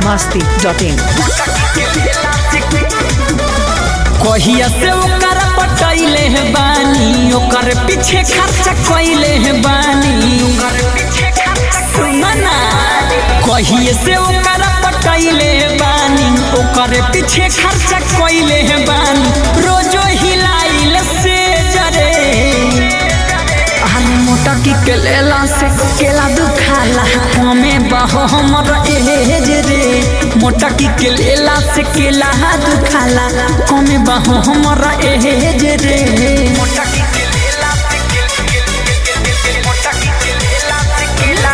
masti.in कहिया से ओकर पटैले है बानी ओकर पीछे खर्चा कैले है बानी सुना ना कहिए से ओकर पटैले है बानी ओकर पीछे खर्चा कैले है बानी रोजो हिलाइल से जरे आलू मोटा की केला से केला दुखाला कमे बहो हमर एज रे मोटा की केला से केला दुखाला कमे बहो हमर एज रे मोटा की केला से मोटा की केला से केला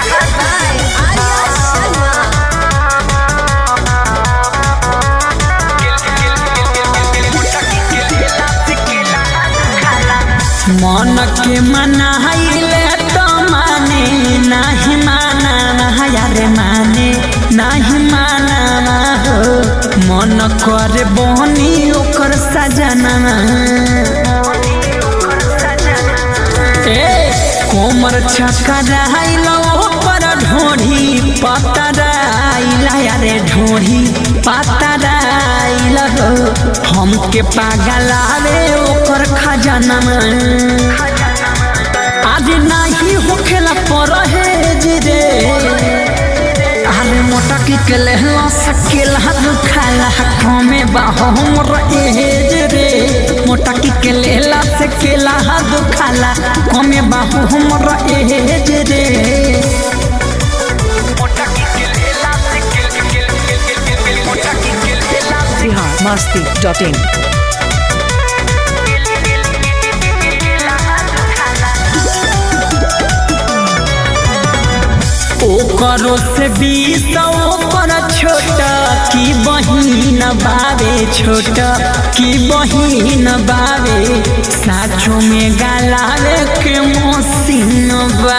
मन के मनाइले तो माने नाही माना यारे माने नाही माना हो मन करे बहनी ओकर सजना ए कोमर छकराइल ओकर ढोढ़ी पतराइल यारे ढोढ़ी पतराइल हो हमके पागलावे ओकर खजाना आज नाही होखेला परहेज रे आलू मोटा की के लहला सकेला दुखाला कमे बाहो हमर एज रे मोटा की के लहला से केला दुखाला कमे बाहो हमर एज रे मोटा की के लहला से मोटा की के लहला से Bihar masti.in ओकरो से बीस ओकर छोटा की बहिन बावे छोटा की बहिन बावे साचो में गालावे के मोसिन बा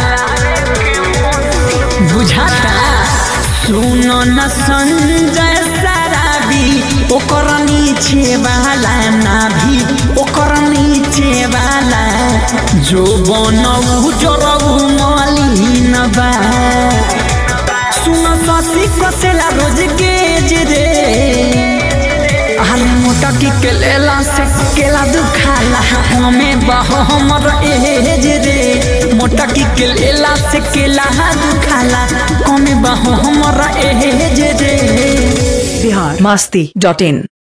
बुझाता सुनो न संजय सराबी ओकर नीचे वाला ना भी ओकर नीचे वाला जो बनऊ जरऊ मलिन बा सुन ससी कसेला रोज गेज रे आलू मोटा की केला से केला दुखाला हमें बह हमर एज रे मोटा की केला से केला दुखाला कमे बह हमर एज रे Bihar masti.in